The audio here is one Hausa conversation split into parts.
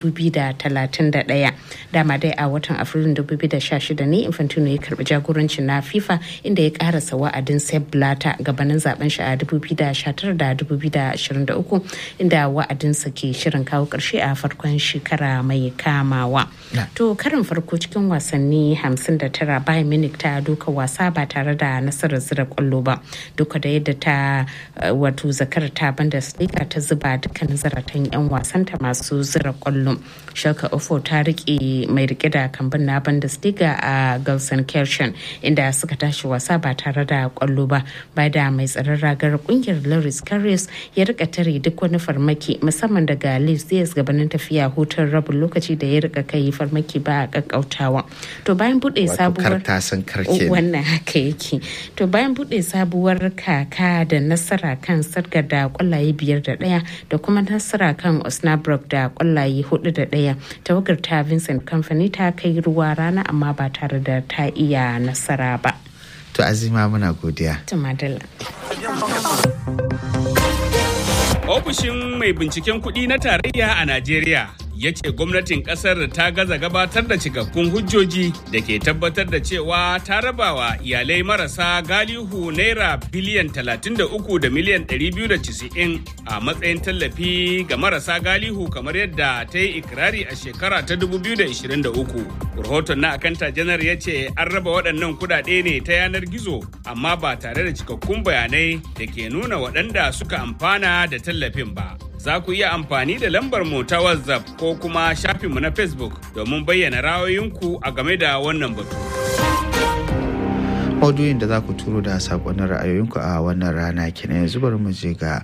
2031 dama dai a watan afrilun 2016 ne infantino ya karbi jagorancin na fifa inda ya karasa wa'adin sepp blatter gabanin zaben shi a 2019 da 2023 inda wa'adinsa ke shirin kawo karshe a farkon shekara mai kamawa to karin farko cikin wasanni 59 bayan munich ta doka wasa ba tare da nasarar zira kwallo ba duka da yadda ta wato zakar ta bundesliga ta zuba dukkanin zaratan 'yan wasanta masu zira kwallo shaka ofo ta rike mai rike da kambun na bundesliga a gelsenkirchen inda suka tashi wasa ba tare da kwallo ba ba da mai tsaron ragar kungiyar loris carriers ya rika tare duk wani farmaki musamman daga leeds diaz gabanin tafiya hutun rabin lokaci da ya rika kai farmaki ba a kakkautawa to bayan bude sabuwar wannan haka yake to bayan bude sabuwar kaka da nasara kan sargar da kwallaye biyar da daya da kuma nasara kan osnabrück da kwallaye hudu da daya tawagar ta vincent company ta kai ruwa rana amma ba tare da ta iya nasara ba to azima muna godiya tumadala ofishin mai binciken kuɗi na tarayya a najeriya ya ce gwamnatin kasar ta gaza gabatar da cikakkun hujjoji da ke tabbatar da cewa ta rabawa iyalai marasa galihu naira biliyan 33 da miliyan 290 a matsayin tallafi ga marasa galihu kamar yadda ta yi ikirari a shekara ta 2023 rahoton na akanta janar ya ce an raba waɗannan kudade ne ta yanar gizo amma ba tare da cikakkun bayanai da ke nuna waɗanda suka amfana da tallafin ba za ku iya amfani da lambar mu ta WhatsApp ko kuma shafinmu na Facebook domin bayyana ra'ayoyinku a game da wannan batu. Audiyoyin da za ku turo da saƙonin ra'ayoyinku a wannan rana kenan yanzu bari mu je ga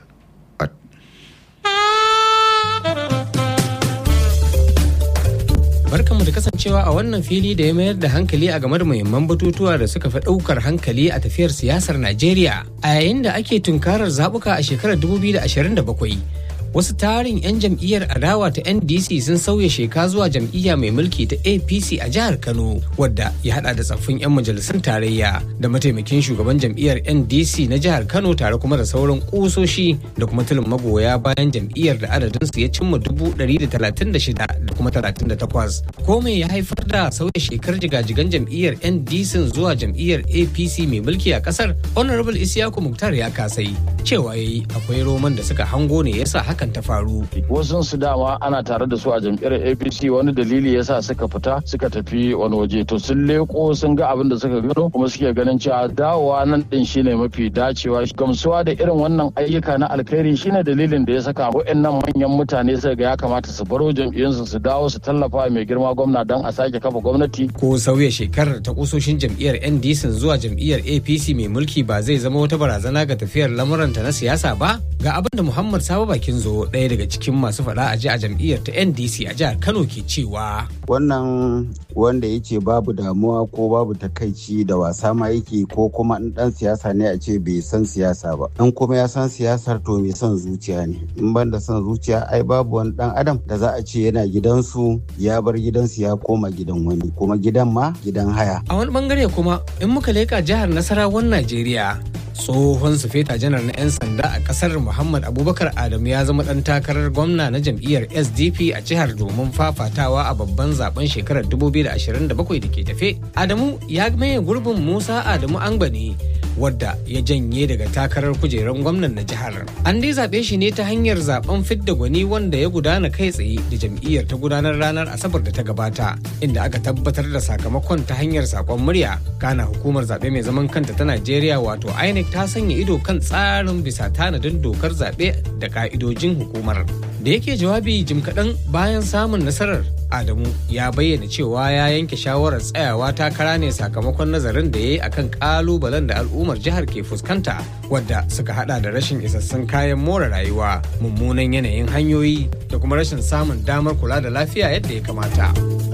Barkanmu da kasancewa a wannan fili da ya mayar da hankali a game da muhimman batutuwa da suka fi ɗaukar hankali a tafiyar siyasar Najeriya a yayin da ake tunkarar zaɓuka a shekarar 2027. Wasu tarin 'yan jam'iyyar adawa ta NDC sun sauya sheka zuwa jam'iyya mai mulki ta APC a jihar Kano, wadda ya hada da tsaffin 'yan majalisun tarayya da mataimakin shugaban jam'iyyar NDC na jihar Kano tare kuma da sauran kusoshi da kuma tulin magoya bayan jam'iyyar da adadinsu ya cimma dubu ɗari da talatin da shida da kuma talatin da takwas. Ko me ya haifar da sauya shekar jigajigan jam'iyyar NDC zuwa jam'iyyar APC mai mulki a kasar? Honorable Isiyaku Muktar ya kasai cewa yayi akwai roman da suka hango ne yasa hakan ta faru. Wasu su dama ana tare da su a jam'iyyar APC wani dalili yasa suka fita suka tafi wani waje to sun leko sun ga abin da suka gano kuma suke ganin cewa dawowa nan din shine mafi dacewa gamsuwa da irin wannan ayyuka na alkhairi shine dalilin da ya saka waɗannan manyan mutane suka ga ya kamata su baro jam'iyyunsu su dawo su tallafa mai girma gwamna don a sake kafa gwamnati. Ko sauya shekarar ta kusoshin jam'iyyar NDC zuwa jam'iyyar APC mai mulki ba zai zama wata barazana ga tafiyar lamuranta na siyasa ba? Ga abin da Muhammad Sabo Bakin zo ɗaya daga cikin masu faɗa a ji a jam'iyyar ta NDC a jihar Kano ke cewa. Wannan wanda ya ce babu damuwa ko babu takaici da wasa ma yake ko kuma in ɗan siyasa ne a ce bai san siyasa ba. In kuma ya san siyasar to mai son zuciya ne. In ban da son zuciya ai babu wani ɗan adam da za a ce yana gidansu ya bar gidansu ya koma gidan wani kuma gidan ma gidan haya. A wani bangare kuma in muka leƙa jihar Nasarawan Najeriya tsohon sufeta janar na 'yan sanda a kasar muhammad abubakar adamu ya zama dan takarar gwamna na jam'iyyar sdp a jihar domin fafatawa a babban zaben shekarar 2027 da ke tafe adamu ya maye gurbin musa adamu angbani wadda ya janye daga takarar kujerar gwamnan na jihar an dai zaɓe shi ne ta hanyar zaben fidda gwani wanda ya gudana kai tsaye da jam'iyyar ta gudanar ranar asabar da ta gabata inda aka tabbatar da sakamakon ta hanyar sakon murya kana hukumar zaɓe mai zaman kanta ta najeriya wato inec ta sanya ido kan tsarin bisa tanadin dokar zaɓe da ka'idojin hukumar da yake jawabi jim kaɗan bayan samun nasarar adamu ya bayyana cewa ya yanke shawarar tsayawa takara ne sakamakon nazarin da ya yi akan kalubalen da al'ummar jihar ke fuskanta wadda suka hada da rashin isassun kayan more rayuwa mummunan yanayin hanyoyi da kuma rashin samun damar kula da lafiya yadda ya kamata.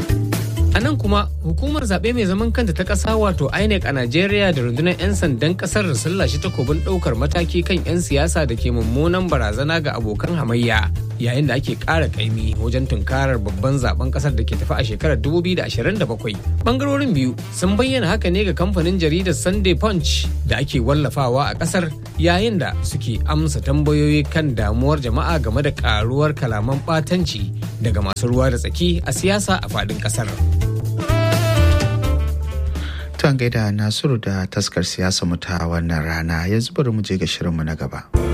A nan kuma hukumar zaɓe mai zaman kanta ta ƙasa wato INEC a Najeriya da rundunar 'yan sandan ƙasar sun lashe takobin ɗaukar mataki kan 'yan siyasa da ke mummunan barazana ga abokan hamayya yayin da ake ƙara ƙaimi wajen tunkarar babban zaben ƙasar da ke tafi a shekarar 2027 bangarorin biyu sun bayyana haka ne ga kamfanin jaridar sunday punch da ake wallafawa a ƙasar yayin da suke amsa tambayoyi kan damuwar jama'a game da ƙaruwar kalaman ɓatanci daga masu ruwa da tsaki a siyasa a faɗin ƙasar. Tuwan gaida Nasiru da taskar siyasa mu ta wannan rana yanzu bari mu je ga shirinmu na gaba.